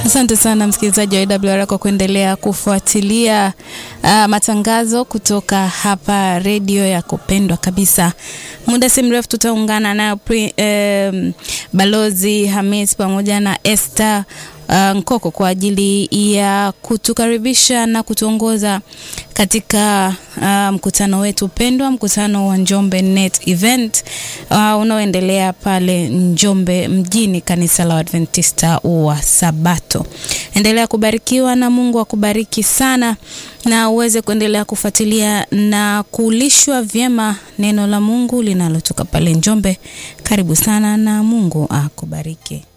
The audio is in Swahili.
Asante sana msikilizaji wa AWR kwa kuendelea kufuatilia uh, matangazo kutoka hapa redio ya kupendwa kabisa. Muda si mrefu tutaungana na um, Balozi Hamis pamoja na Esther uh, Nkoko kwa ajili ya kutukaribisha na kutuongoza katika uh, mkutano wetu pendwa, mkutano wa Njombe Net Event uh, unaoendelea pale Njombe mjini, kanisa la Adventista wa Sabato. Endelea kubarikiwa na Mungu akubariki sana, na uweze kuendelea kufuatilia na kulishwa vyema neno la Mungu linalotoka pale Njombe. Karibu sana na Mungu akubariki.